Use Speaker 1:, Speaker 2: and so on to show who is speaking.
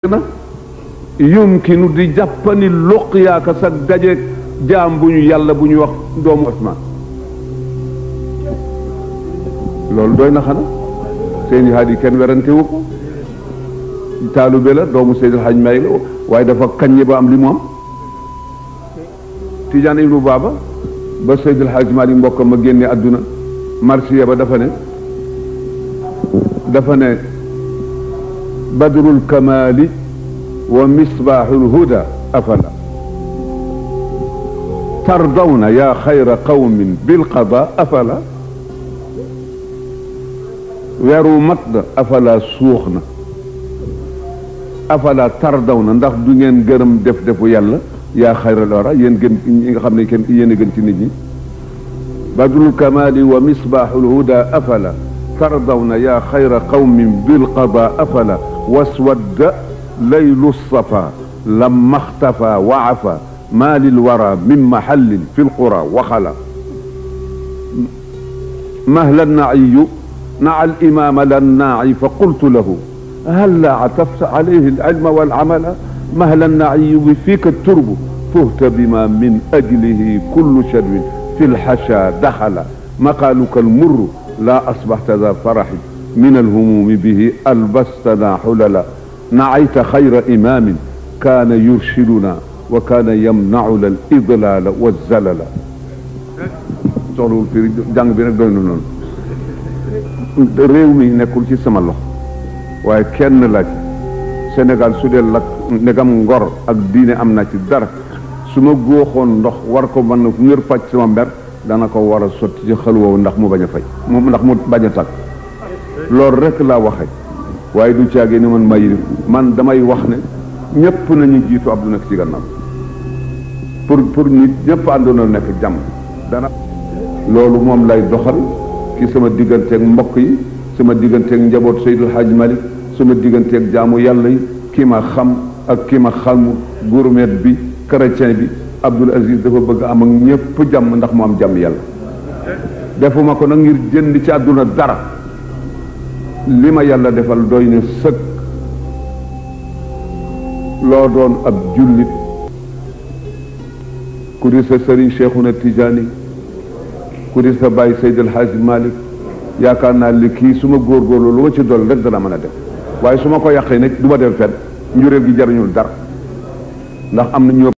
Speaker 1: na yumkinu di jàppani luqyaaka sa dajeeg jaam bu ñu yàlla bu ñu wax doomu Osman loolu doy na xana seeni haat yi kenn werante wu ko taalube la doomu Seydil Hadj May la waaye dafa kaññe ba am li mu am Tijaan Ibnu Baaba ba Seydil Hadj Mali mbokkam ma génne àdduna marsiya ba dafa ne dafa ne badrul kamali wa misbaaxul huda afala tardawna yaa xayra qawmin bilqada afala weeru mat na afala suux na afala tardawna ndax du ngeen gërëm def defu yàlla yaa xayral wara yéen gën ñi nga xam ne kenn yéen a gën ci nit ñi badrul kamali wa misbaaxul huda afala tardawna yaa xayra qawmin bilqada afala waswadda laylu safa lamma xtafa wa afa ma lilwara min mahallin fi lqura waxala mahla naiyu naa alimama lannaai fa qultu lahu halla atafta alayhi alilma walamala mahla naiyu bi fiika turbu fuhta bima min ajlihi kullu shadwin fi lxasha daxala maqaaluka almurru laa asbaxta da faraxi min alhumumi bihi albastana xulala naayta xayra imaamin kaana yurshiduna wa kaana yamnauna al idlaala wa zalala soxlawul firi jàng bi nag doy na noonu réew mi nekkul ci sama loxo waaye kenn la ci Sénégal su dee lak ndegam ngor ak diine am na ci dara su ma góoxoon ndox war ko mën ngir faj sama mber dana ko war a sotti ci xel woowu ndax mu bañ a faj moom ndax mu bañ a tàkk loolu rek laa waxee waaye du caagee ni man ma yirif man damay wax ne ñëpp nañu jiitu Abdou nekk ci gannaaw pour pour nit ñëpp àndoona nekk jàmm dana loolu moom lay doxal ci sama digganteeg mbokk yi sama digganteeg njaboot Seydil Hadj Malick sama digganteeg jaamu yàlla yi ki ma xam ak ki ma xamu gourmet bi chrétien bi Abdoul Aziz dafa bëgg am ak ñëpp jàmm ndax mu am jàmm yàlla defuma ko nag ngir jënd ci àdduna dara li ma yàlla defal doy na sëkk loo doon ab jullit ku di sa sëriñ Cheikhuna Tijaani ku di sa bàyyi Seydil Hadj Malick yaakaar naa li kii su ma góorgóorlu lu ma ci dool rek dana mën a def waaye su ma ko yàqee nag du ma dem fenn njuréel gi jariñul dara ndax am na ñu